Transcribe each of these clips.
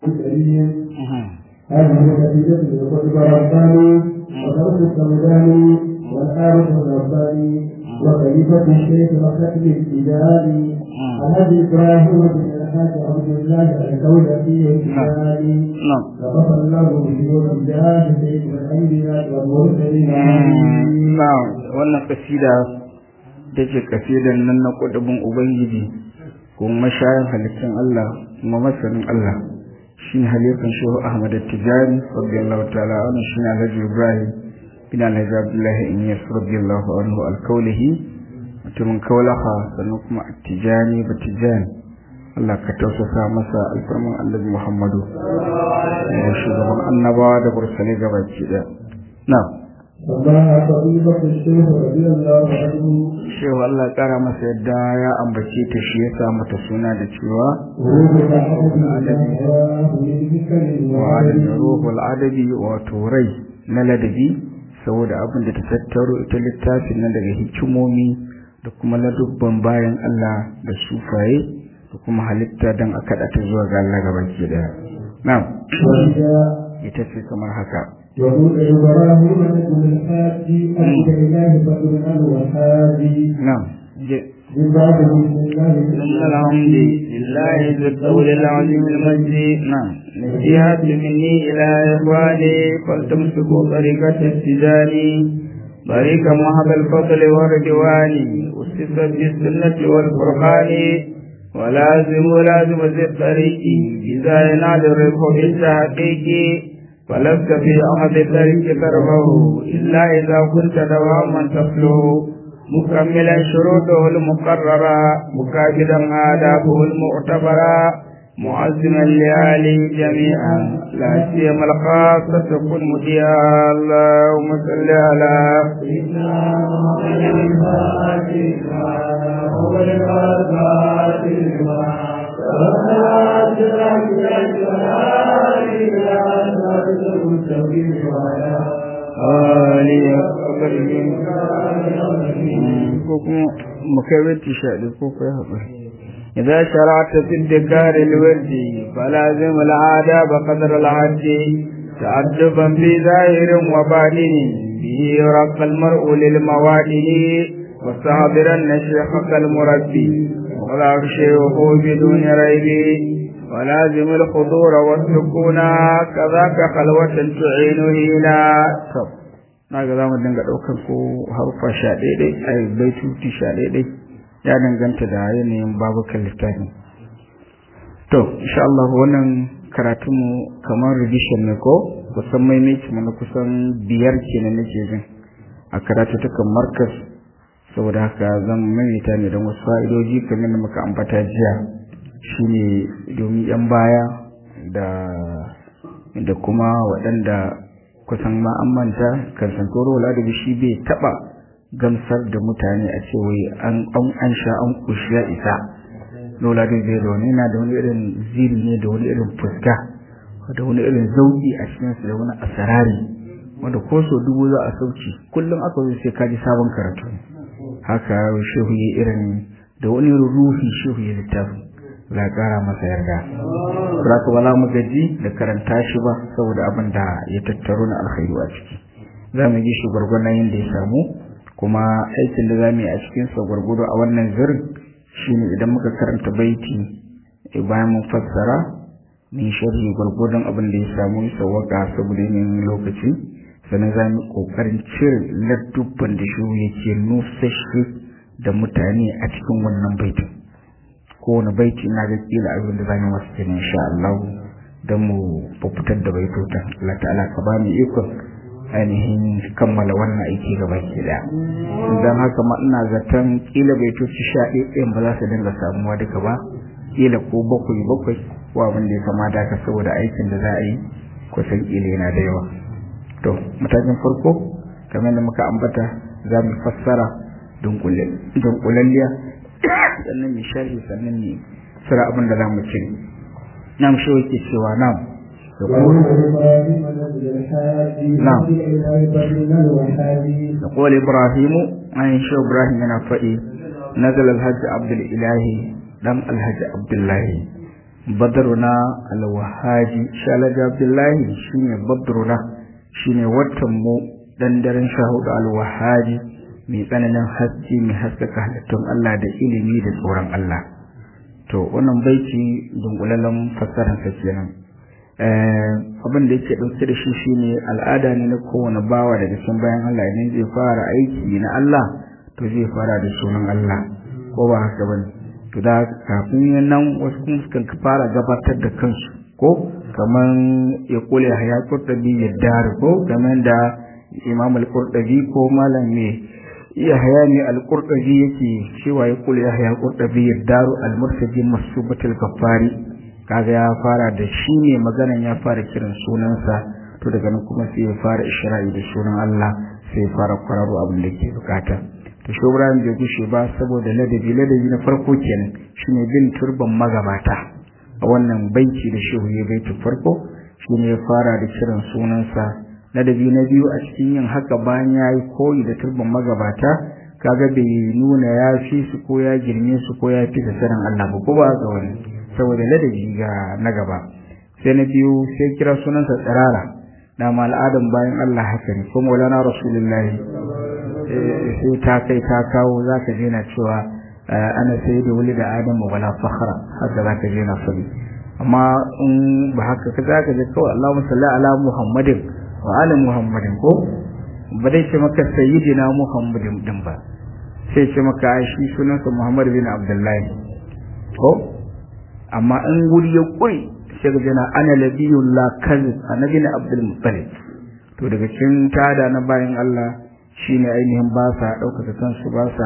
الكريم هذه النتيجة لقطب رباني وترك السوداني والحارث الرباني وخليفة الشيخ وختم الابتدائي الذي إبراهيم بن الحاج عبد الله الدولة الابتدائي وغفر الله بشيوخ الله سيد الأنبياء والمرسلين na'am wannan kasida da ce kasidan nan na kudubin ubangiji kuma mashayin halittun Allah kuma masanin Allah shi ne halifan shehu Ahmad Tijani radiyallahu ta'ala anhu shi ne Alhaji Ibrahim bin Alhaji Abdullahi Inyas radiyallahu anhu alkaulihi mutumin kaulaha sannan kuma Tijani ba Tijani Allah ka tausasa masa alfarman Annabi Muhammadu shugaban annabawa da bursalai gabaki daya na'am الله طبيبة الشيخ رضي الله عنه shehu Allah ya kara masa yadda ya ambace ta shi ya sa mata suna da cewa روح الأحد الله للذكر wa الوالد da ruhul adabi wato rai na ladabi saboda abin da ta tattaro ita littafin nan daga hikimomi da kuma ladubban bayan Allah da sufaye da kuma halitta don a kaɗa ta zuwa ga Allah gabaki daya na'am وإذا ita ce kamar haka وروح إبراهيم نجم الحاج أجد إله بدر الوهابي na'am je من بعد بسم الله إن الحمد لله ذي الطول العظيم المجد نعم نصيحة مني إلى إخواني فلتمسكوا طريقة التجاني طريق محب الفضل والرضوان أسست بالسنة والفرقان ولازموا لازم ذي الطريق إذا ينال الربح بالتحقيق فلست في أحد الطريق تربه إلا إذا كنت دواما تفلو مكملا شروطه المقررة مكابدا آدابه المعتبرة معزما لآله جميعا لا سيما الخاصة كن مديا اللهم صل على آله وصحبه ko kuma mu kai wata sha ɗaya ko kai haƙuri إذا شرعت في الذكار الوردي فلازم العادة بقدر العد تأدبا في ظاهر وباطن به يرقى المرء للموادن واستحضرن شيخك المربي ولا شيخه بدون ريب ولازم الحضور والسكون كذاك خلوة تعين هنا na ga za mu dinga ɗaukar ko harfa sha ɗaiɗai a baituti sha ɗaiɗai ya danganta da yanayin babukan littafin to insha Allah wannan karatunmu kamar revision ne ko kusan maimaici mana kusan biyar kenan nake jin a karatu takan markas saboda haka zan maimaita ne don wasu fa'idoji kamar da muka ambata jiya shine domin yan baya da da kuma waɗanda kusan ma an manta kan santoro ladabi shi bai taba gamsar da mutane a ce wai an an sha an kushi ya isa lola dai zai da wani yana da wani irin ziri ne da wani irin fuska da wani irin zauki a cikin su da wani asarari wanda ko so dubu za a sauki kullum aka zo sai ka ji sabon karatu haka shehu ya irin da wani ruhi shehu ya littafi la kara masa yarda za ka wala mu gaji da karanta shi ba saboda abin da ya tattaro na alkhairu a ciki za mu ji shi gwargwadon yadda ya samu kuma aikin da za mu yi a cikin sa gwargwado a wannan zirin shine idan muka karanta baiti bayan mun fassara mun sharhi gwargwadon abin da ya samu sawaka saboda yanayin lokaci sannan za mu kokarin cire ladubban da shi yake nusashe da mutane a cikin wannan baitin kowane baiti na ga kila abin da zamu wasu kenan insha Allah dan mu fitar da baitotan Allah ta'ala ka ba mu ikon ainihin kammala wannan aiki gaba ke da dan haka ma ina zaton kila baitoci sha ɗaya ba za su dinga samuwa duka ba kila ko bakwai bakwai ko abin da ya kamata ka saboda aikin da za a yi kusan kila yana da yawa to matakin farko kamar da muka ambata za mu fassara dunkulalliya sannan mai sharhi sannan ne sura abin da za mu ci nam shi yake cewa nam نعم يقول إبراهيم عن شو إبراهيم أنا فئي نزل الحج عبد الإله دم الحج عبد الله badruna alwahaji shalaja abdullahi shine badruna shine watan mu dan daren sha hudu alwahaji mai tsananin haske mai haskaka halittun Allah da ilimi da tsoron Allah to wannan baiti dunkulallen fassarar sa kenan abin da yake dauke da shi shine al'ada ne na kowane bawa daga cikin bayan Allah idan zai fara aiki na Allah to zai fara da sunan Allah ko ba haka bane to da kafin nan wasu kuma sukan fara gabatar da kansu ko kaman ya kula ya kurtabi ya dar ko kaman da Imam al-Qurtubi ko malam ne iya hayani al-Qurtubi yake cewa ya kula ya haya Qurtubi ya daru al-murtaji masubatul kafari kaga ya fara da shi ne maganan ya fara kiran sunansa to daga nan kuma sai ya fara ishra'i da sunan Allah sai ya fara kwararo abin da ke bukata to shi Ibrahim bai gushe ba saboda ladabi ladabi na farko kenan shine bin turban magabata a wannan baiti da shehu ya baiti farko shine ya fara da kiran sunansa ladabi na biyu a cikin yin haka bayan ya yi koyi da turban magabata kaga bai nuna ya fi su ko ya girme su ko ya fi da sanin Allah ba ko ba ga wani saboda ladabi ga na gaba sai na biyu sai kira sunansa tsirara da ma al'adan bayan Allah haka ne kuma wala rasulullahi sai ta kai ta kawo za ka je na cewa ana sai da wuli da adamu wala fakhra haka za ka je na sabi amma in ba haka ka za ka je kawai Allahumma salli ala Muhammadin wa ala Muhammadin ko ba dai ce maka sayyidina Muhammadin din ba sai ce maka ai shi sunansa Muhammad bin Abdullahi ko amma in guri ya kuri sai ka je na ana labiyullah kazib annabi na Abdul Muttalib to daga cikin tada na bayan Allah shine ainihin ba sa ɗaukaka kansu ba sa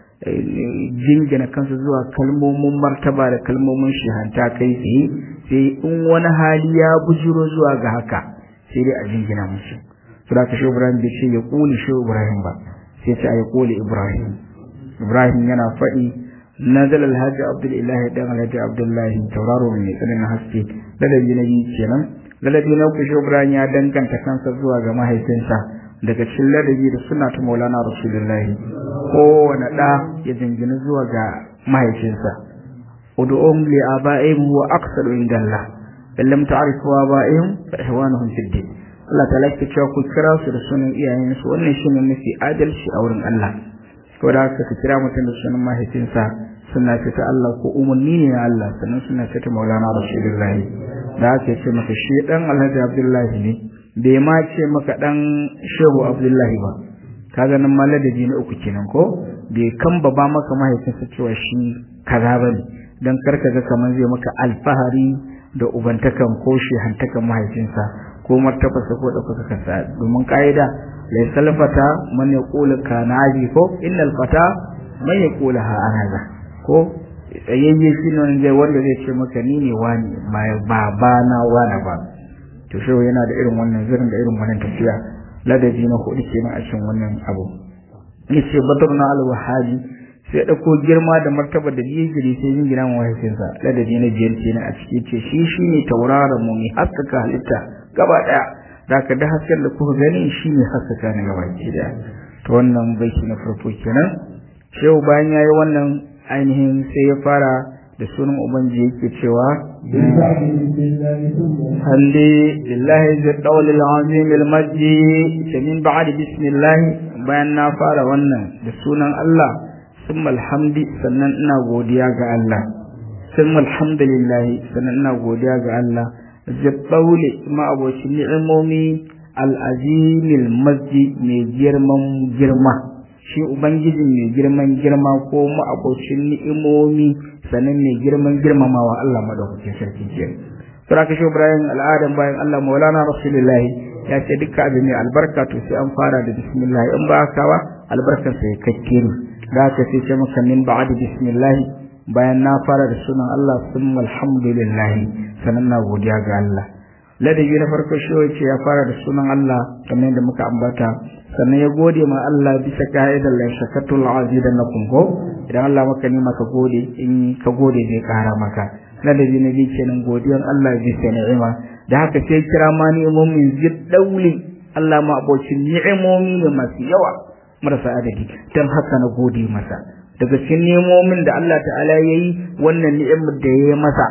jingina kansu zuwa kalmomin martaba da kalmomin shihanta kai tsaye sai in wani hali ya bujiro zuwa ga haka sai dai a jingina musu su da ka shi ibrahim bai ce ya kuli shi ibrahim ba sai ce a ya kuli ibrahim ibrahim yana faɗi nazal alhaji abdullahi dan alhaji abdullahi tauraro mai tsananin haske ladabi na biyu kenan ladabi na uku shi ibrahim ya danganta kansa zuwa ga mahaifinsa daga cikin ladabi da suna ta maulana rasulullahi kowane ɗa ya jingina zuwa ga mahaifinsa ud'um li aba'ihim wa aqsadu inda Allah in lam ta'rifu aba'ihim fa ihwanuhum fid din Allah ta lafi cewa ku kira su da sunan iyayensu wannan shine mafi adalci a wurin Allah ko da haka ka kira mutum da sunan mahaifinsa suna ce ta Allah ko umarni ne na Allah sannan suna ce ta maulana rasulullahi da haka ya ce maka shi dan Alhaji Abdullahi ne bai ma ce maka dan shehu abdullahi ba kaga nan maladabi na uku kenan ko bai kamba ba maka mahaifinsa cewa shi kaza bane dan karka ga kaman zai maka alfahari da ubantakan ko hantakan mahaifinsa ko martabarsa ko ɗaukaka kansa domin ka'ida lai salfata man ya kula kanaji ko innal fata man ya kula ha anaza ko tsayayye shi ne wanda zai ce maka ni ne wani ba ba na wani ba to shehu yana da irin wannan zirin da irin wannan tafiya ladabi na hudu kenan a cikin wannan abu yace badruna al-wahabi sai dauko girma da martaba da jigiri sai yin gina mu mahaifinsa ladabi na biyar kenan a cikin ce shi shine tauraron mu mai haskaka halitta gaba daya da ka da hasken da kuka gani shine haskaka na gaba ki da to wannan baiti na farko kenan shehu bayan yayi wannan ainihin sai ya fara da sunan ubangiji yake cewa hande lillahi zai ɗaulil azimil majji ta min ba'ad bismillah bayan na fara wannan da sunan Allah sun alhamdi sannan ina godiya ga Allah sun alhamdulillah sannan ina godiya ga Allah zai ɗaule ma'abocin ni'imomi al'azimil majji mai girman girma shi ubangijin mai girman girma ko ma'abocin ni'imomi sannan mai girman girmamawa Allah madaukakin sarki ke sura ka shi Ibrahim al'adan bayan Allah Maulana Rasulullahi ya ce dukkan abin mai albarka to sai an fara da bismillah in ba haka ba albarkar sa ya kakke ne da ka sai ce maka min ba'd bismillah bayan na fara da sunan Allah summa alhamdulillah sannan na godiya ga Allah ladabi na farko shi wace ya fara da sunan Allah kamar yadda muka ambata sannan ya gode ma Allah bisa ka'idar la shakatul azidannakum ko idan Allah maka nima ka gode in ka gode zai kara maka ladabi na biyu kenan godiyar Allah bisa ni'ima da haka sai kira ma ni'imomin ziddauli Allah ma abocin ni'imomi ne masu yawa marasa adadi dan haka na gode masa daga cikin ni'imomin da Allah ta'ala yayi wannan ni'imar da yayi masa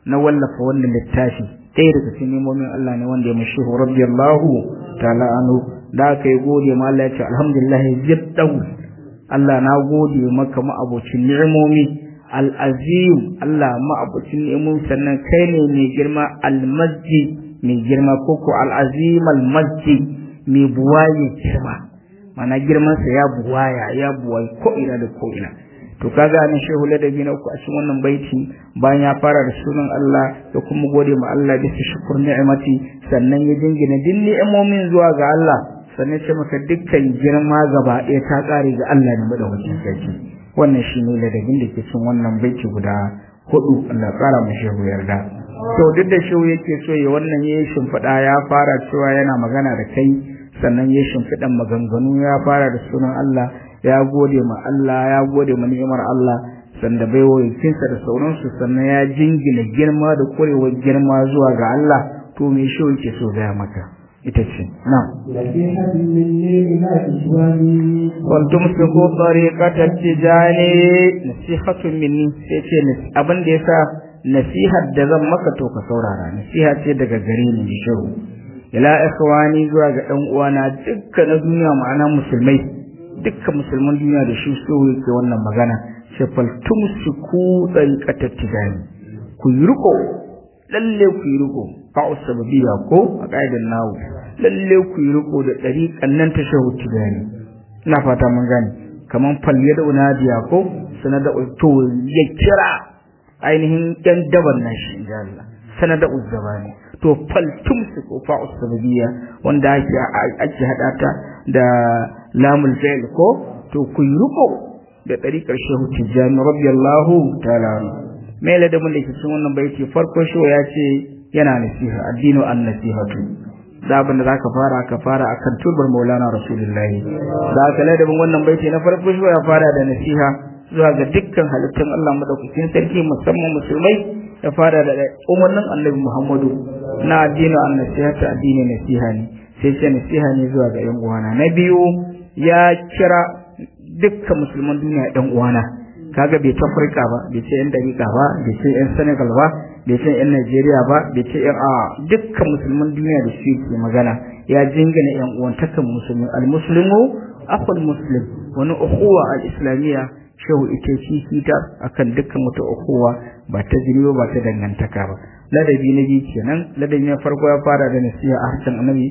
na wallafa wannan littafi ɗaya daga cikin nemomin Allah ne wanda ya mashi rabbiyallahu ta'ala anhu da aka yi gode ma Allah ya ce alhamdulillah jiddan Allah na gode maka ma'abocin ni'imomi al-azim Allah ma'abocin ni'imomi sannan kai ne mai girma al-masjid mai girma koko al-azim al-masjid mai buwaye girma mana girmansa ya buwaya ya buwaye ko ina da ko ina to kaga nan shehu ladabi na uku a cikin wannan baiti bayan ya fara da sunan Allah da kuma gode ma Allah bisa shukur ni'imati sannan ya dingina din ni'imomin zuwa ga Allah sannan ce maka dukkan girma gaba ɗaya ta ƙare ga Allah ne madaukakin sarki wannan shi ne ladabin da ke cikin wannan baiti guda hudu Allah ƙara mu shehu yarda to duk da shehu yake so ya wannan yayi shimfiɗa ya fara cewa yana magana da kai sannan ya shimfiɗan maganganu ya fara da sunan Allah ya gode ma Allah ya gode ma ni'imar Allah sanda bai wayakinsa da sauransu sannan ya jingina girma da kurewar girma zuwa ga Allah to me shi yake so gaya maka ita ce na نصيحة مني إلى إخواني wal tumsiku tariqata tijani nasihatun minni sai ce abin da yasa nasihar da zan maka to ka saurara nasiha ce daga gare ni shiru ila ikhwani zuwa ga dan uwana dukkan na duniya ma'ana musulmai dukkan musulman duniya da shi so yake wannan magana sai fal tumsiku tariqata tijani ku yi riko lalle ku yi riko fa'u sababiyya ko a kaidan nawo lalle ku yi riko da dariƙan nan ta shehu tijani ina fata mun gane kaman falle da unadiya ko sanada to ya kira ainihin dan daban nan shi insha Allah sanada uzzabani to faltum su ko fa usbabiyya wanda ake ake hada ta da lamul fi'l ko to ku yi riko da dariƙar shehu tijani radiyallahu ta'ala mai ladabin da ke cikin wannan baiti farko shi ya ce yana nasiha addinu an nasihatu da abin da zaka fara ka fara akan turbar Maulana Rasulullahi da aka ladabin wannan baiti na farko shi ya fara da nasiha zuwa ga dukkan halittun Allah madaukakin sarki musamman musulmai ya fara da umarnin Annabi Muhammadu na addini an nasihata addini nasiha ne sai ce nasiha ne zuwa ga yan uwana na biyu ya kira dukkan musulman duniya yan uwana kaga bai ta Afirka ba bai ce yan dariƙa ba bai ce yan Senegal ba bai ce yan Najeriya ba bai ce yan a dukkan musulman duniya da su ke magana ya jingina yan uwantakan musulmi al-muslimu akhul muslim wani ukhuwa al-islamiyya shehu ita shi kita akan dukkan wata ukhuwa ba ta jini ba ta dangantaka ba ladabi na biyu kenan ladabi na farko ya fara da nasiha a harshen annabi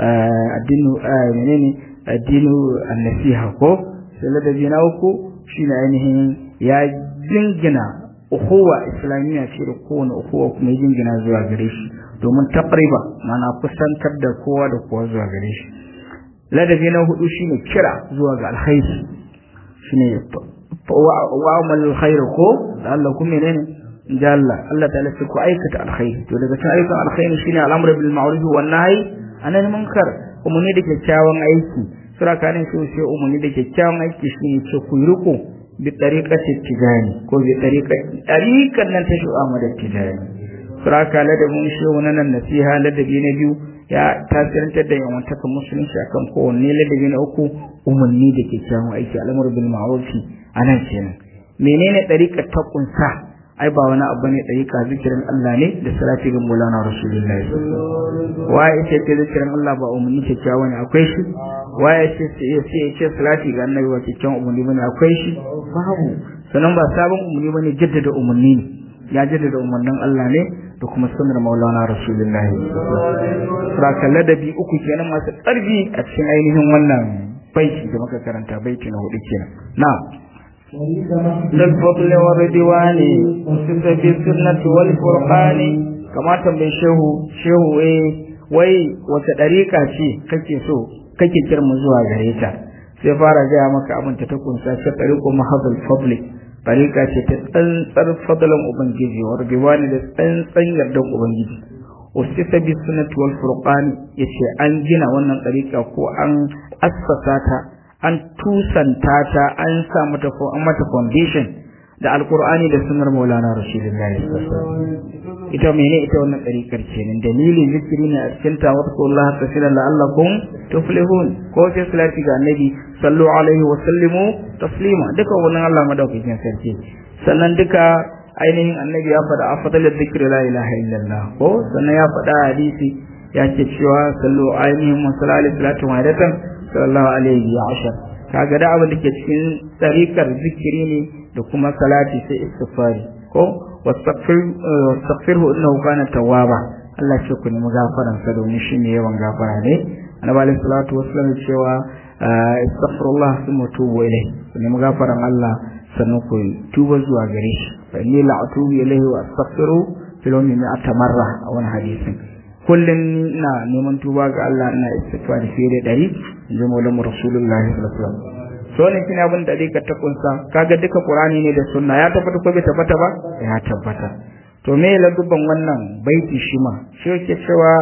addinu menene addinu an-nasiha ko sai ladabi na uku shine ainihin ya jingina ukhuwa islamiyya ce da kowane ukhuwa kuma ya jingina zuwa gare shi domin taqriba mana kusantar da kowa da kowa zuwa gare shi ladabi na hudu shine kira zuwa ga alkhairi shine wa amal alkhair ko da Allah kuma menene inda Allah Allah ta'ala ce ku aikata alkhairi to daga cikin ayyukan alkhairi shine al'amru bil ma'ruf wan nahy anil munkar umarni da kyakkyawan aiki sura kanin so sai umarni da kyakkyawan aiki shine ce ku yi riko bi tariqati tijani ko bi tariqati tariqan nan ta shu'a mada tijani sura kala da mun shi wannan nasiha ladabi na biyu ya tasirantar da yawantakan musulunci akan kowanne ladabi na uku umarni da kyakkyawan aiki al'amru bil ma'ruf anan kenan menene tariqar ta kunsa ai ba wani abu ne tariqa zikirin Allah ne da salati ga Maulana Rasulullahi waye ce ce zikirin Allah ba umarni kyakkyawa ne akwai shi waye ce sai ya ce salati ga Annabi wa kyakkyawan umarni bane akwai shi babu sanan ba sabon umarni bane jaddada umarni ne ya jaddada umarnin Allah ne da kuma sunnar Maulana Rasulullahi saka ladabi uku kenan masu ƙarfi a cikin ainihin wannan baiti da muka karanta baiti na hudu kenan na'am للفضل والردوان وسد بالسنة والفرقان كما تنبي شهو شهو ايه wai wata ɗariƙa ce kake so kake kirmu zuwa gare ta sai fara gaya maka abin ta kunsa ta ɗariƙo mahadul fadli ɗariƙa ce ta tsantsar fadlan ubangiji wa rabiwani da tsantsan yardan ubangiji usisa bi sunnati wal furqan yace an gina wannan ɗariƙa ko an assasa ta an tusanta ta an sa mata ko an mata foundation da alqur'ani da sunnar maulana rasulullahi ita mene ita wannan ɗariƙar kenan dalilin zikiri ne a cikin ta wa Allah kasiran la'allakum tuflihun ko sai salati ga annabi sallu alaihi wa sallimu taslima duka wannan Allah madaukakin sarki sannan duka ainihin annabi ya faɗa afdalul zikri la ilaha illallah ko sannan ya faɗa hadisi ya ce cewa sallu ainihin musallali salatu wadatan sallallahu alaihi wa ashar kaga da abin da ke cikin tsarikar zikiri ne da kuma salati sai istighfari ko wastaghfirhu innahu kana tawwaba Allah ce ku nemi gafaran sa domin shi ne yawan gafara ne annabi alaihi salatu wassalam cewa astaghfirullah thumma tubu ilayhi ku nemi gafaran Allah sannan ku tuba zuwa gare shi fa inni la atubu ilayhi wa astaghfiru fil yawmi mi'ata marra a wani hadisin kullum ina neman tuba ga Allah ina istighfar fiye da ɗari in ji maulamu rasulullahi sallallahu alaihi wasallam so ne kina abin da dai ka ta kunsa kaga duka qur'ani ne da sunna ya tabbata ko bai tabbata ba ya tabbata to me ladubban wannan baiti shi ma shi yake cewa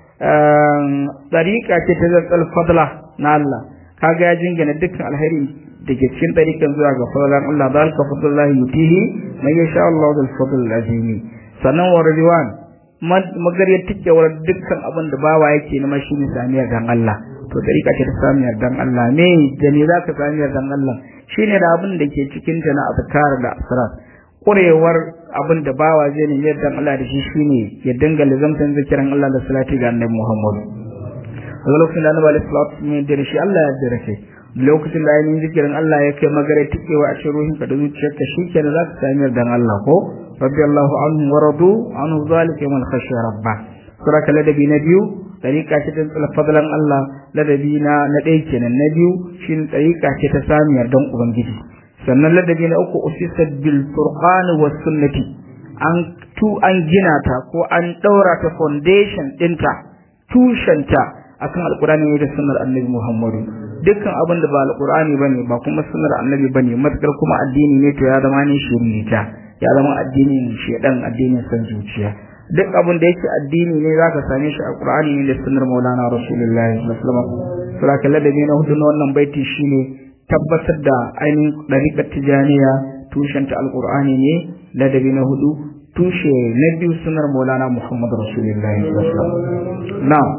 tariqa ce ta zatsal fadla na Allah kaga ya jingina dukkan alheri da ke cikin tariqan zuwa ga fadlan Allah zalika fadlullahi yutihi man yasha Allah bil fadl azimi sannan wa ridwan magariyar tikewar dukkan abin da bawa yake nema shi ne samiyar dan Allah to dariƙa ce ta samiyar dan Allah me da ne zaka samiyar dan Allah shine da abin da ke cikin ta na azkar da asrar kurewar abin da bawa zai nemi dan Allah da shi shine ya dinga lazamtan zikirin Allah da salati ga Annabi Muhammad a lokacin da Annabi sallallahu alaihi wasallam da shi Allah ya jira shi lokacin da yayin zikirin Allah ya kai magare tikewa a cikin ruhinka da zuciyarka shikenan zaka samiyar dan Allah ko radiyallahu anhu wa radu anhu zalika man khashiya rabba suraka ladabi na biyu tariqa ce ta tsala fadlan Allah ladabi na na ɗaya kenan na biyu shine tariqa ce ta samiyar dan ubangiji sannan ladabi na uku usisat bil furqan was sunnati an tu an gina ta ko an daura ta foundation dinta tushenta akan alqur'ani da sunnar annabi Muhammadu dukkan abin da ba alqur'ani bane ba kuma sunnar annabi bane matakar kuma addini ne to ya zama ne shirita ya zama addinin shedan addinin san zuciya duk abin da yake addini ne zaka same shi a Qur'ani ne da sunnar Maulana Rasulullahi sallallahu alaihi wasallam sura ladabi na hudu na wannan baiti shine tabbatar da ainihin dariƙar tijaniya tushen ta alqur'ani ne ladabi na hudu tushe na biyu sunnar Maulana Muhammad Rasulullahi sallallahu alaihi wasallam na'am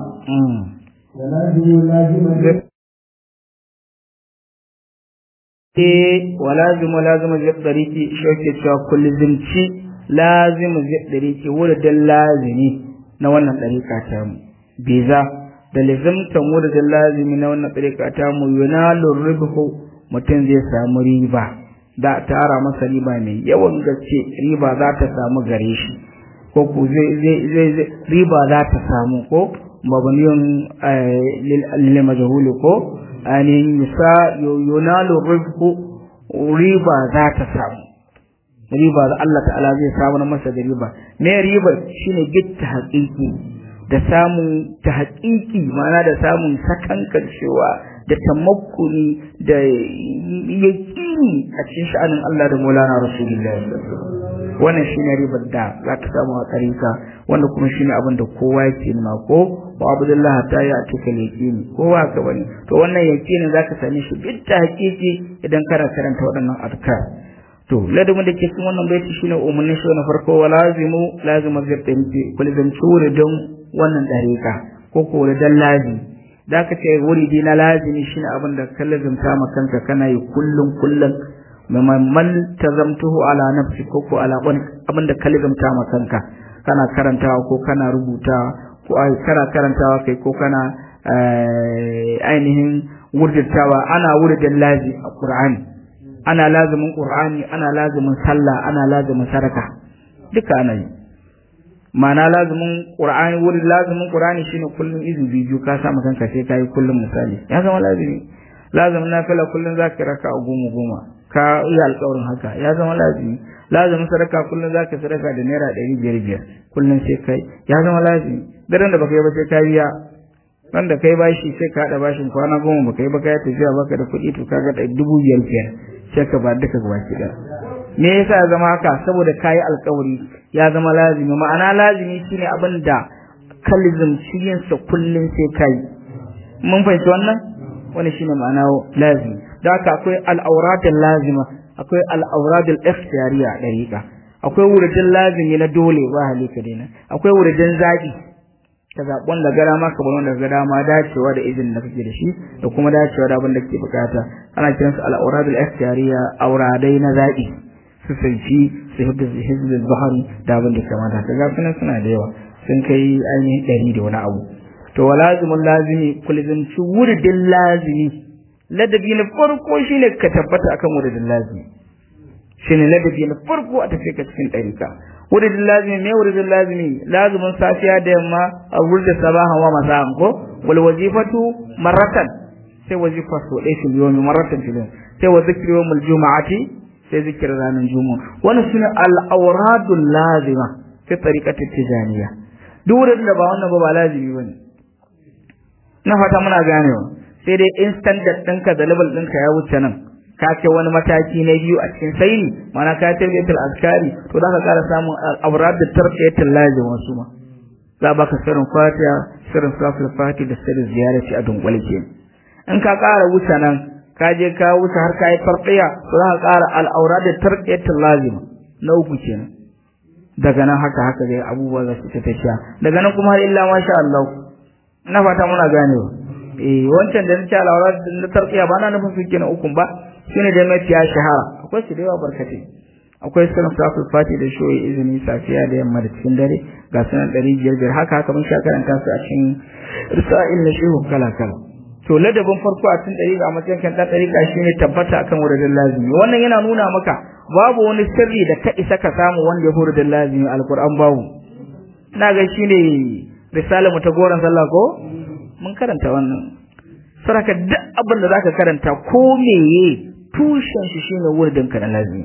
eh walazimu lazimu jabdariki shauke cewa kullizimci lazimu jabdariki wurin lazimi na wannan dariƙa ta mu biza da lazimtan wurin lazimi na wannan dariƙa ta mu yunalu ribhu mutum zai samu riba da tara masa riba mai yawan gaske riba za ta samu gare shi ko ku zai zai riba za ta samu ko mabniyun lil majhul ko ainihin yusa yunalu rifku riba za ta samu riba da Allah ta'ala zai samu masa da riba me riba shine gitta haƙiƙi da samun ta haƙiƙi ma'ana da samun sakankancewa da tamakkuni da yaƙini a cikin sha'anin Allah da Maulana Rasulullahi wannan shine ribar da za ta samu a tsarika wanda kuma shine abin da kowa yake nuna ko wa abdullah ta ya tuka yaqini kowa ka bane to wannan yaqini zaka same shi bitta hakiki idan kana karanta waɗannan azkar to ladabin da ke cikin wannan baiti shine umarnin shi na farko wa lazimu lazimu zabtanti kullu zan tsure don wannan dariƙa ko ko da lazimi da ka ce wuri na lazimi shine abin da ka lazimta ma kanka kana yi kullum kullum man tazamtuhu ala nafsi ko ko ala wani abin da ka lazimta ma kanka kana karantawa ko kana rubutawa ko ai kana karantawa kai ko kana ainihin wurdatawa ana wurdin lazi a Qur'ani ana lazimin Qur'ani ana lazimin sallah ana lazimin sadaka duka ana yi ma'ana lazimin Qur'ani wurin lazimin Qur'ani shine kullum izu biyu ka sa maka kanka sai kai kullum misali ya zama lazimi lazimin nafila kullum zaka raka a goma goma ka yi alƙawarin haka ya zama lazimi lazimin sadaka kullum zaka sadaka da naira ɗari biyar biyar kullum sai kai ya zama lazimi daren da baka yi ba sai ka biya ran da kai bashi sai ka haɗa bashin kwana goma baka yi ba ka yi tafiya baka da kuɗi to kaga da dubu biyar biyar sai ka ba duka baki ɗaya me yasa ya zama haka saboda ka yi alƙawari ya zama lazimi ma'ana lazimi shine abin da kalizm sa kullum sai ka yi mun fahimci wannan wani shine ma'ana lazimi da haka akwai al'auratul lazima akwai al'auratul ikhtiyariya dariqa akwai wuridin lazimi na dole ba halika dina akwai wuridin zaki ka zaɓi wanda gara ma ka bar wanda ga dama dacewa da izinin da kake da shi da kuma dacewa da abin da kake bukata ana kiran su al'auradul ikhtiyariya auradai na zaɓi su sanci su hizbul bahari da abin da kamata ka ga sunan suna da yawa sun kai ainihin ɗari da wani abu to wa lazimin lazimi kulzanci wuridin lazimi ladabi na farko shine ka tabbata akan wuridin lazimi shine ladabi na farko a tafi ka cikin ɗarika wuridin lazimi me wuridin lazimi lazimin safiya da yamma a wuridin sabaha wa masa'an ko wal wazifatu marratan sai wazifa so ɗaya fil yawmi marratan fil yawmi sai wa zikri yawmul juma'ati sai zikirin ranar juma'a wannan shine al-awradul lazima fi tariqati tijaniya duk wurin da ba wannan ba ba lazimi bane na fata muna ganewa sai dai in standard ɗinka da level ɗinka ya wuce nan ka ce wani mataki na biyu a cikin saini mana ka tarbiyatul azkari to za ka ƙara samun awrad da tarbiyatul lazim wasu ma za baka sirrin fatiha sirrin salatul fatiha da sirrin ziyarati a dunkule ke in ka ƙara wuce nan ka je ka wuce har ka yi farqiya to za ka ƙara al'aura da tarqiyatul lazim na uku kenan daga nan haka haka dai abubuwa za su ta tafiya daga nan kuma har illa masha Allah ina fata muna ganewa eh wancan da nace al'aura da tarqiya ba na nufin su kenan ukun ba shine da mai ya shahara akwai su da yawa barkate akwai sunan safil fati da shoyi izini safiya da yamma da cikin dare ga sunan ɗari biyar biyar haka haka mun sha karanta su a cikin risa'il na shehu kala kala to ladabin farko a cikin dariƙa a matsayin kan dariƙa shine tabbata akan wuridin lazimi wannan yana nuna maka babu wani sirri da ka isa ka samu wanda ya wuridin lazimi alquran babu ina ga shine risalar mu ta goran sallah ko mun karanta wannan saraka duk abin da zaka karanta ko meye tushen shi shine wuridin ka na lazimi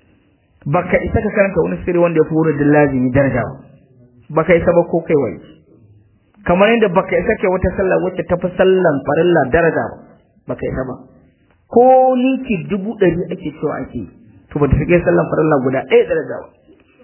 baka isa ka karanta wani sirri wanda ya wuridin lazimi daraja baka isa ba ko kai wai kamar yadda baka isa kai wata sallah wacce ta fi sallan farilla daraja ba baka isa ba ko ninki dubu ɗari ake cewa ake to ba ta fi sallan farilla guda ɗaya daraja ba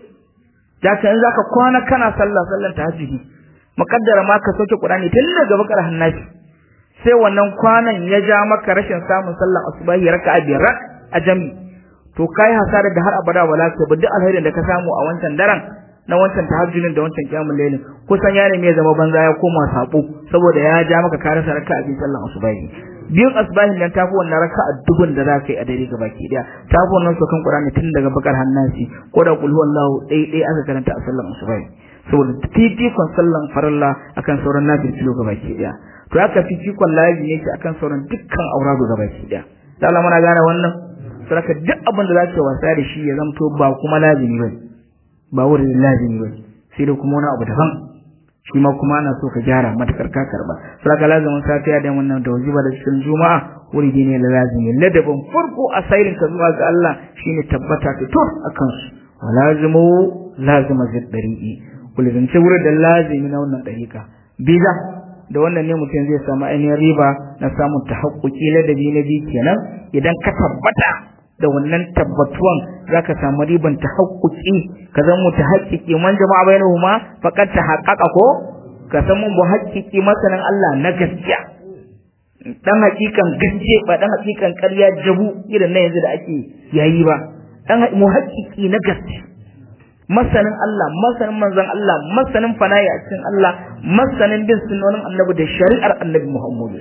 da ka in za ka kwana kana sallah sallan ta hajji muƙaddara ma ka sauke ƙurani tun daga bakar hannashi sai wannan kwanan ya ja maka rashin samun sallan asubahi raka'a biyar a jami to kai hasara da har abada wala ka ba duk alherin da ka samu a wancan daren na wancan tahajjudin da wancan kiyamul layl kusan ya nemi ya zama banza ya koma sabo saboda ya ja maka ka rasa raka'a bi sallan asubahi biyun asbahin nan tafi wannan raka'a dubun da zaka yi a dare gabaki daya tafi wannan sokan qur'ani tun daga bakar hannasi ko da qul huwallahu dai dai aka karanta a sallan asubahi saboda fifikon sallan farilla akan sauran nafil kilo gabaki daya to haka fifikon laji yake akan sauran dukkan auradu gabaki daya da Allah muna gane wannan saboda duk abin da zaka wasa da shi ya zamto ba kuma lazimi bane ba wurin lazimi ba sai da kuma wani abu daban shi ma kuma ana so ka gyara matakar ka karba saka lazimin safiya da wannan da wajiba da cikin juma'a wuri ne na lazimi ladabin farko a sairin ka zuwa ga Allah shine tabbata ta tur akan su wa lazimu lazima zid dariqi kullum ce wurin da lazimi na wannan dariqa biza da wannan ne mutum zai samu ainihin riba na samun tahaqquqi ladabi na bi kenan idan ka tabbata da wannan tabbatuwan zaka samu riban tahaqquqi ka zama mutahaqqiqi man jama'a bainahuma faqad tahaqqaqa ko ka san mun muhaqqiqi masanan Allah na gaskiya dan hakikan gaske ba dan hakikan ƙarya jabu irin na yanzu da ake yayi ba dan muhaqqiqi na gaske masanin Allah masanin manzon Allah masanin fana'i a cikin Allah masanin bin sunnonin annabi da shari'ar annabi Muhammad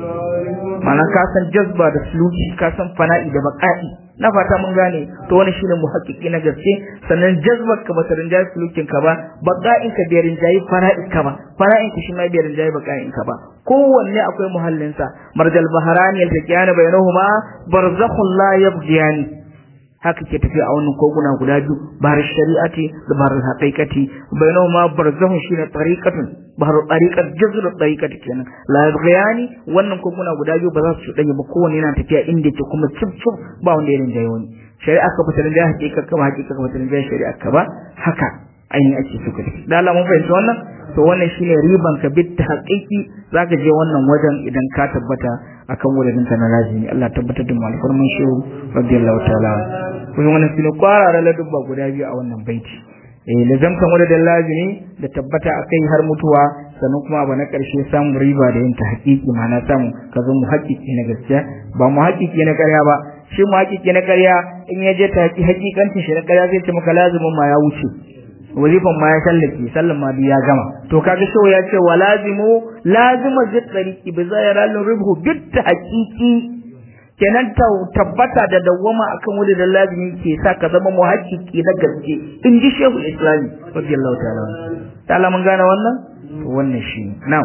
ma'ana ka san jazba da suluki ka san fana'i da baqa'i na fata mun gane to wani shine muhaqqiqi na gaske sannan jazbar ka ba ta rinjaye sulukin ka ba baqa'in ka bai rinjaye fara'in ka ba fara'in ka shi ma bai rinjaye baqa'in ka ba kowanne akwai muhallin sa marjal baharani yaltaqiyani bainahuma barzakhun la yabghiyani haka ke tafiya a wannan koguna guda biyu bahar shari'ati da bahar haqiqati bainahuma barzakhun shine tariqatun bahar tariqat jazr tariqati kenan la yabghiyani wannan koguna guda biyu ba za su dage ba kowanne yana tafiya inda yake kuma cip cip ba wanda ya rinjaye wani shari'a ka fitar da haqiqa ka ba haqiqa ka fitar da shari'a ka ba haka ainihin ake so ka da Allah mun fahimci wannan to wannan shine riban ka bit haqiqi zaka je wannan wajen idan ka tabbata akan wurin ka na lazimi Allah tabbatar da mu alfarman shehu radiyallahu ta'ala kuma wannan shine kwarara ladubba guda biyu a wannan baiti eh lazamtan wurin lazimi da tabbata akai har mutuwa sannan kuma abu na karshe samun riba da yin ta haƙiƙi ma'ana samu ka zo mu haƙiƙi na gaskiya ba mu haƙiƙi na ƙarya ba shi mu haƙiƙi na ƙarya in ya je ta haƙiƙancin shi na ƙarya zai ce maka lazimin ma ya wuce wazifan ma ya sallake sallan ma ya gama to kaga shi ya ce wa lazimu lazima zit tariqi bi zayral ribhu bit haqiqi kenan tabbata da dawwama akan wuri da lazimi ke sa ka zama muhakkiki na gaske in ji shehu islami radiyallahu ta'ala ta'ala mun gane wannan to wannan shi na'am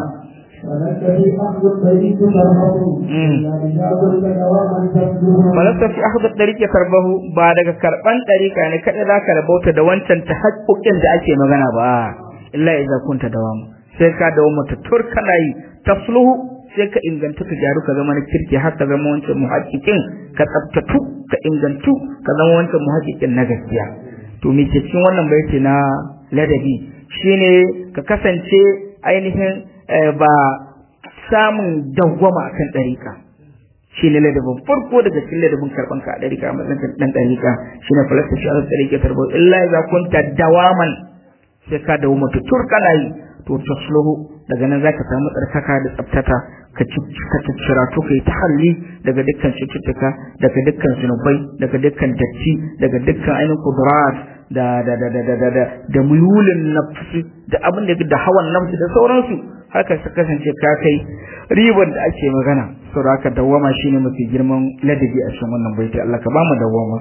falasta fi akhdar dariqi karbahu ba daga karban dariqa ne kada za ka rabauta da wancan tahaqquqin da ake magana ba illa idza kunta dawam sai ka dawo mata tur kana yi tasluhu sai ka inganta ka gyaru ka zama na kirki har ka zama wancan muhaqqiqin ka tsaftatu ka ingantu ka zama wancan muhaqqiqin na gaskiya to me ke cikin wannan baiti na ladabi shine ka kasance ainihin ba samun dawwama akan dariƙa shi ne ladabin farko daga cikin ladabin karɓan ka a dariƙa a matsayin ɗan dariƙa shi ne falasta shi ala dariƙa tarbo illa idza kunta dawaman sai ka dawo mata turkana yi to tasluhu daga nan zaka samu tsarkaka da tsaftata ka ka ciccira to kai tahalli daga dukkan cututtuka daga dukkan zunubai daga dukkan datti daga dukkan ainihin kudurat da da da da da da da muyulin nafsi da abin da da hawan nafsi da sauransu haka su kasance ka kai riban da ake magana saboda haka dawwama shine mafi girman ladabi a cikin wannan baiti Allah ka ba mu dawwama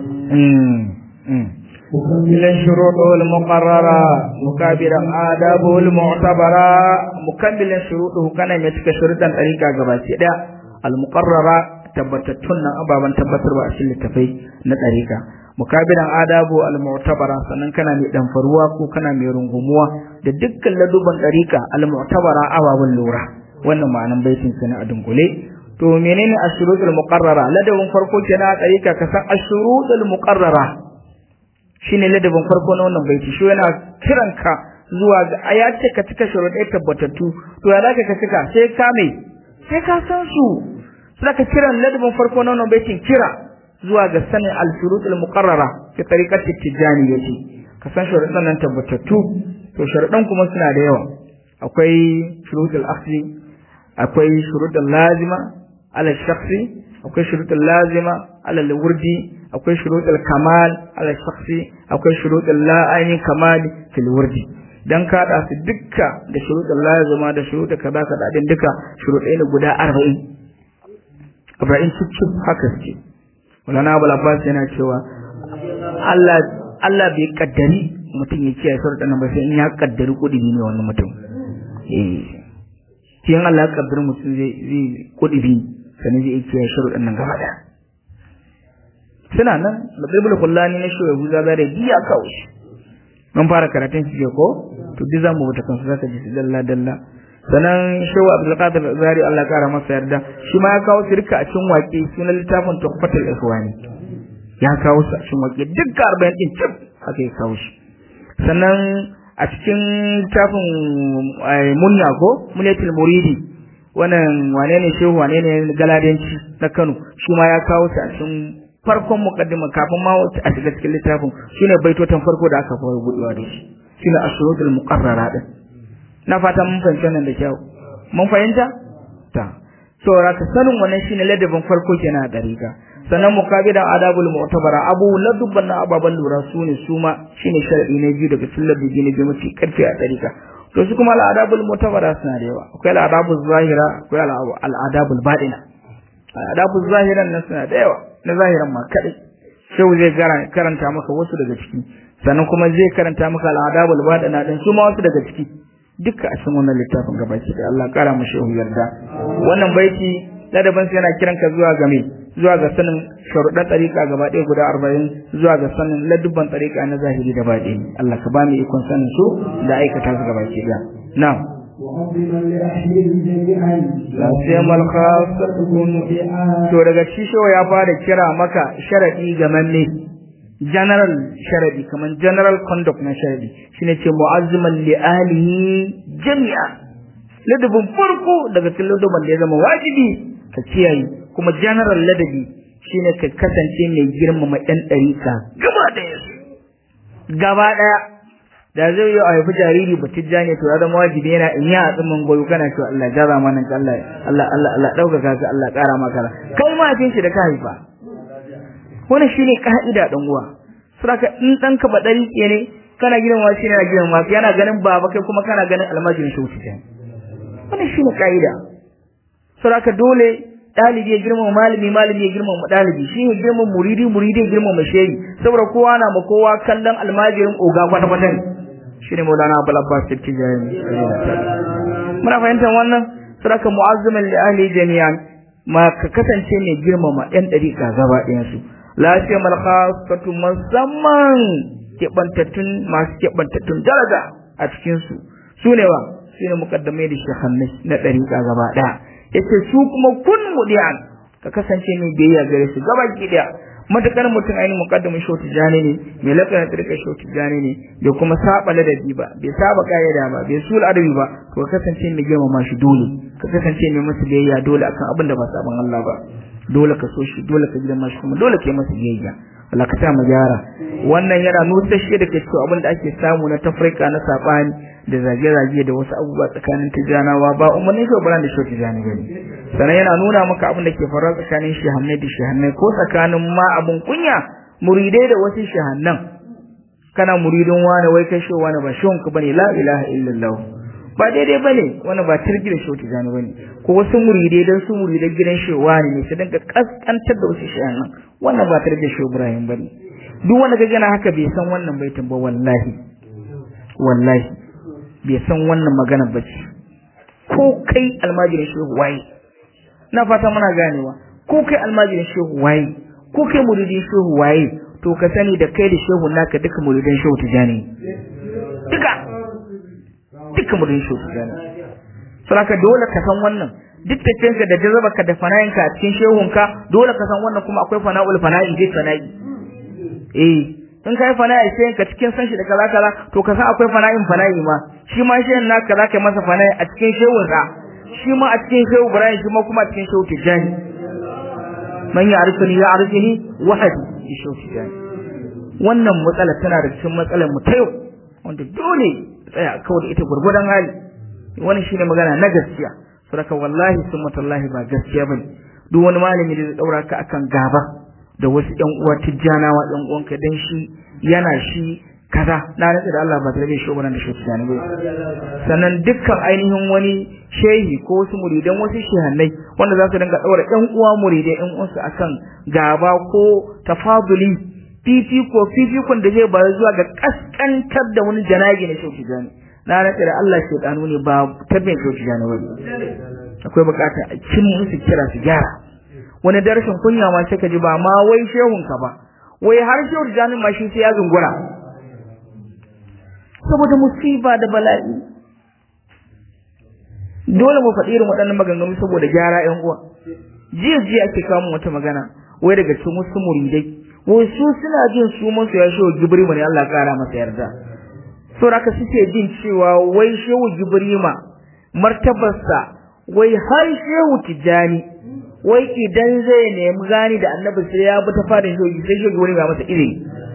مكملا شروطه المقررة مكابرا آدابه المعتبرة مكملا شروطه كان يتك شروطا طريقة غباسي دا المقررة تبتتن أبابا تبتر وأشل التفي نطريقة mukabiran adabu al-mu'tabara sannan kana mai damfaruwa ko kana mai rungumuwa da dukkan laduban dariqa al-mu'tabara ababan lura wannan ma'anan baitin sana a dunkule to menene ashrutul muqarrara ladabin farko kenan a dariqa ka san ashrutul muqarrara shine ladabin farko na wannan baiti shi yana kiran ka zuwa ga aya ce ka cika sharuɗai tabbatattu to ya zaka ka cika sai ka me sai ka san su sai ka kiran ladabin farko na wannan baitin kira zuwa ga sanin al-shurut al-muqarrara fi tariqati tijaniyyati ka san sharuɗan nan tabbatattu to sharuɗan kuma suna da yawa akwai shurut al-akhli akwai shurut al-lazima ala shakhsi akwai shurut al-lazima ala al-wurdi akwai shuruɗul kamal ala shakhsi akwai shuruɗul la aini kamal fil wurdi dan ka da su dukka da shuruɗul lazima da shuruɗul kaza kaza din duka shuruɗai ne guda 40 40 cikin haka suke Maulana Abu Abbas yana cewa Allah Allah bai kaddari mutum ya kiyaye sharuɗan nan ba sai in ya kaddari kudi ne wannan mutum eh kin Allah ya kaddari mutum zai zai kudi sanin zai kiyaye sharuɗan nan gaba daya suna nan da bibul kullani na shoye buza zare biya kawai mun fara karatun shi ko to duk zamu wuta kansu zaka ji dalla dalla sanan shawa abdul qadir zari Allah ya kara masa yarda shi ma ya kawo shirka a cikin waƙe sunan littafin tuhfatul ikhwani ya kawo su a cikin waƙe duk 40 din cip haka ya kawo shi sannan a cikin littafin munya ko munyatul muridi wannan wane ne shehu wane ne galadanci na Kano shi ma ya kawo su a cikin farkon mukaddima kafin ma a shiga cikin littafin shine baitotan farko da aka fara budewa da shi shine ashurul muqarrara din na fata mun fahimta nan da kyau mun fahimta ta so raka sanin wannan shine ladabin farko kenan a dariƙa sannan mukabidan adabul mu'tabara abu ladubban na ababan lura su ne su ma shine sharadi na biyu daga cikin ladabi na biyu mafi karfi a dariƙa to su kuma al'adabul mu'tabara suna da yawa akwai al'adabul zahira akwai al'adabul baɗina al'adabul zahiran nan suna da yawa na zahiran ma kadai shehu zai karanta maka wasu daga ciki sannan kuma zai karanta maka al'adabul baɗina din su ma wasu daga ciki duka a cikin wannan littafin gabaki da Allah kara mu shehu yarda wannan baiti ladaban sai yana kiran ka zuwa ga me zuwa ga sanin sharuɗan tsarika gaba ɗaya guda arba'in zuwa ga sanin ladubban tsarika na zahiri da baɗi Allah ka ba mu ikon sanin su da aikata su gabaki da na'am la siyamal khassatu to daga shisho ya fara kira maka sharadi ga manne general sharadi kaman general conduct na sharadi shine ce mu'azziman li alihi jami'a ladabin farko daga cikin ladabin da ya zama wajibi ka kiyaye kuma general ladabi shine ka kasance mai girmama ɗan ɗarika gaba ɗaya gaba ɗaya da zai yi a haifi jariri ba tijja ne to ya zama wajibi yana in ya tsimmin goyo kana cewa Allah jaza mana ka Allah Allah Allah Allah ɗaukaka ka Allah ƙara maka kai ma shi da ka haifa wannan shine ka'ida dan uwa saboda in danka ba dari ne kana gidan wa shine yana gidan wa yana ganin baba kai kuma kana ganin almajirin shi wuce wannan shine ka'ida saboda dole dalibi ya girmama malami malami ya girmama dalibi shi ne girmama muridi muridi ya girmama shehi saboda kowa na ma kowa kallon almajirin oga kwata kwata ne shi ne maulana abul abbas tijani muna fahimtar wannan sadaka mu'azziman li ahli jami'an ma ka kasance mai girmama yan dariƙa gaba ɗayan su lafiya mal khassatu musamman keɓantattun masu keɓantattun daraja a cikin su su ne wa su ne mukaddamai da shehannai na dariƙa gaba ɗaya yace su kuma kun mudiyan ka kasance mai biyayya gare su gaba ki daya matakar mutum ainihin muqaddamin shoti jani ne mai lafiyar tsirka shoti jani ne bai kuma saba ladabi ba bai saba kayyada ba bai sul adabi ba to ka kasance mai girmama shi dole ka kasance mai masa biyayya dole akan abin da ba saban Allah ba dole ka so shi dole ka girma shi kuma dole ka yi masa biyayya Allah ka sa mu gyara wannan yana nusar shi da ke cewa abin da ake samu na tafrika na sabani da zage-zage da wasu abubuwa tsakanin tijanawa ba umarnin shi ba da shi tijani bane sannan yana nuna maka abin da ke faruwa tsakanin shehannai da shehannai ko tsakanin ma abin kunya muridai da wasu shehannan kana muridin wani wai kai shewa wani ba shehun ka bane la ilaha illallah ba daidai bane wani ba tirgi da shehu tijani bane ko wasu muridai dan su muridan gidan shewa ne su dinga kaskantar da wasu shehannan wannan ba tirgi da shehu ibrahim bane duk wanda kaga na haka bai san wannan baitin ba wallahi wallahi bai san wannan magana ba ce ko kai almajirin shehu waye na fata muna ganewa ko kai almajirin shehu waye ko kai muridin shehu waye to ka sani da kai da shehu naka duka muridin shehu tijani duka duka muridin shehu tijani saboda dole ka san wannan duk da kanka da jazaba da fana'inka a cikin shehunka dole ka san wannan kuma akwai fana'ul fana'i dai fana'i eh in kai fana'i sai ka cikin san shi da kaza kaza to ka san akwai fana'in fana'i ma shi ma shehin naka za ka masa fana'i a cikin shehun sa shi ma a cikin shehu Ibrahim shi ma kuma a cikin shehu Tijani man ya'rifuni ya'rifuni wahadi shi shehu Tijani wannan matsala tana da cikin matsalar mu ta yau wanda dole tsaya kawai da ita gurgurdan hali wannan shine magana na gaskiya saboda wallahi summatullahi ba gaskiya bane duk wani malami da zai daura ka akan gaba da wasu ƴan uwa tijjanawa ƴan uwanka dan shi yana shi kaza na rantsa da Allah ba tare da shi ba da shi tijjani ba sannan dukkan ainihin wani shehi ko wasu muridan wasu shehannai wanda za su dinga daura ƴan uwa muridai ƴan uwansu akan gaba ko tafaduli fifiko fifikon da zai bayar zuwa ga kaskantar da wani janabi na shi tijjani na rantsa da Allah shedanu ne ba tabbin shi tijjani ba akwai bukata a cin musu kira su gyara wani darashin kunya ma sai ka ji ba ma wai shehun ka ba wai har shehu janin ma shi sai ya zungura saboda musiba da bala'i dole mu faɗi irin waɗannan maganganu saboda gyara ƴan uwa jiya jiya ake kawo wata magana wai daga cikin wasu muridai wai su suna jin su masu ya shehu gibrima ne Allah ƙara masa yarda saboda haka suke jin cewa wai shehu gibrima martabarsa wai har shehu tijani wai idan zai nemi gani da annabi sai ya bi ta fadin shogi sai shogi wani ga masa iri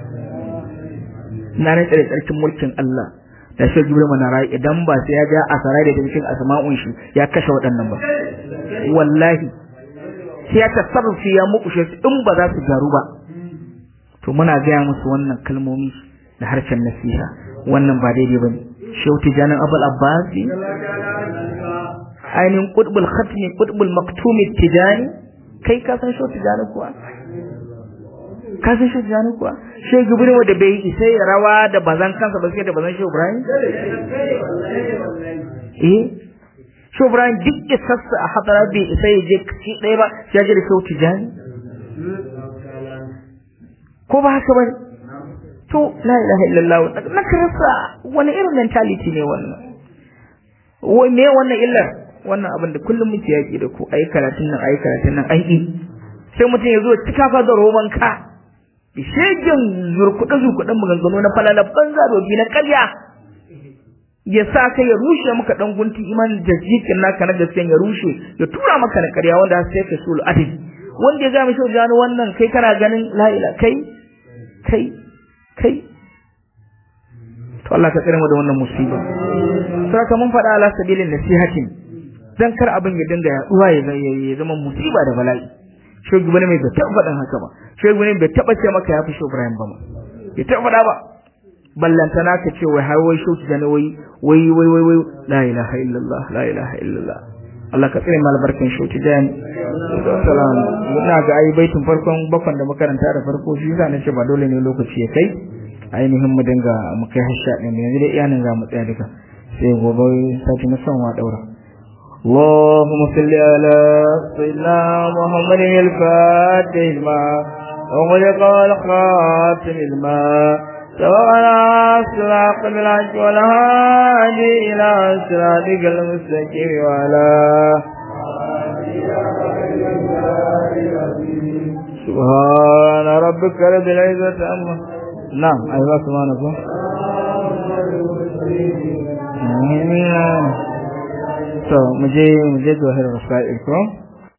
na nan tsare tsarkin mulkin Allah da shogi wani mana rai idan ba sai ya ja asarai da cikin asma'un shi ya kashe waɗannan ba wallahi sai ya tasarrufi ya mukushe su in ba za su garu ba to muna gaya musu wannan kalmomi da harshen nasiha wannan ba daidai bane shehu tijanin abul abbasi ainihin kutbul khatmi kutbul maktumi tijani kai ka san shi tijani kuwa ka san shi tijani kuwa shi gibri wanda bai isa ya rawa da bazan kansa ba sai da bazan shi Ibrahim eh shi Ibrahim duk ya sassa a hadara bai isa ya je ci ɗaya ba ya je da shi tijani ko ba haka ba to la ilaha illallah na karasa wani irin mentality ne wannan wai me wannan illar wannan abin da kullum muke yaki da ku ayi karatun nan ayi karatun nan aiki sai mutum ya zo cika fa da roman ka da shegen zurkuɗe zurkuɗen maganganu na falala banza dobi na ƙarya ya sa ka ya rushe maka dan gunti imanin da jikin naka na gaskiya ya rushe ya tura maka na ƙarya wanda sai ka sul adil wanda ya ga mishi jani wannan kai kana ganin la ila kai kai kai to Allah ka tsare mu da wannan musiba saka mun faɗa ala sabilin nasihatin dan kar abin ya dinga yaduwa ya zama musiba da bala'i shogi bane mai bai taɓa faɗin haka ba shogi bane bai taɓa ce maka ya fi shi Ibrahim ba ma bai taɓa faɗa ba ballantana ka ce wai har wai shoki da wai wai wai wai wai la ilaha illallah la ilaha illallah Allah ka tsare mal barkin shoti jan salam ina ga ai baitin farkon bakon da makaranta da farko shi yasa nace ba dole ne lokaci ya kai ainihin mu dinga mu kai hasha din yanzu dai iyanan za mu tsaya duka sai gobe sati na son wa daura اللهم صل على سيدنا محمد الفاتح الماء وغلق الخاتم الماء سواء صراط بالعج والهادي إلى صراطك المستقيم وعلى سبحان ربك رب العزة عما نعم أيها سبحانك to mu je mu je zuwa hirar sa'ir ko